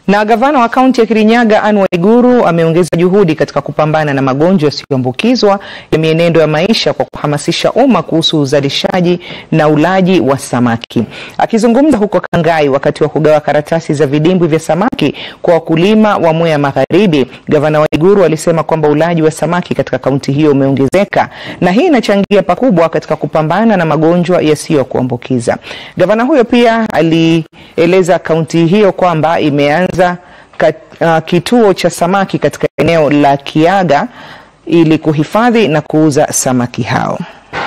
Na gavana wa kaunti ya Kirinyaga Anne Waiguru ameongeza juhudi katika kupambana na magonjwa yasiyoambukizwa ya mienendo ya maisha kwa kuhamasisha umma kuhusu uzalishaji na ulaji wa samaki. Akizungumza huko Kangai wakati wa kugawa karatasi za vidimbwi vya samaki kwa wakulima wa Mwea Magharibi, gavana Waiguru alisema kwamba ulaji wa samaki katika kaunti hiyo umeongezeka na hii inachangia pakubwa katika kupambana na magonjwa yasiyo kuambukiza. Gavana huyo pia alieleza kaunti hiyo kwamba imeanza kat, uh, kituo cha samaki katika eneo la Kiaga ili kuhifadhi na kuuza samaki hao.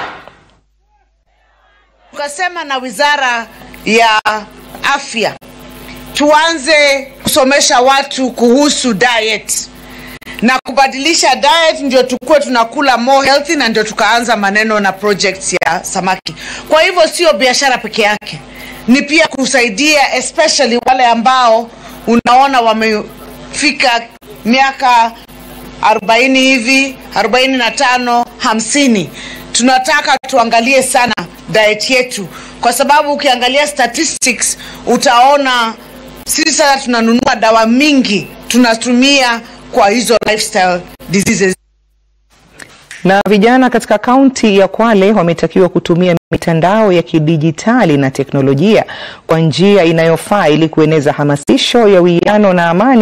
Tukasema na Wizara ya Afya tuanze kusomesha watu kuhusu diet na kubadilisha diet, ndio tukue tunakula more healthy, na ndio tukaanza maneno na projects ya samaki. Kwa hivyo sio biashara peke yake, ni pia kusaidia especially wale ambao unaona wamefika miaka 40 hivi 45 50. Tunataka tuangalie sana diet yetu, kwa sababu ukiangalia statistics utaona sisi sasa tunanunua dawa mingi tunatumia kwa hizo lifestyle diseases. Na vijana katika kaunti ya Kwale wametakiwa kutumia mitandao ya kidijitali na teknolojia kwa njia inayofaa ili kueneza hamasisho ya uwiano na amani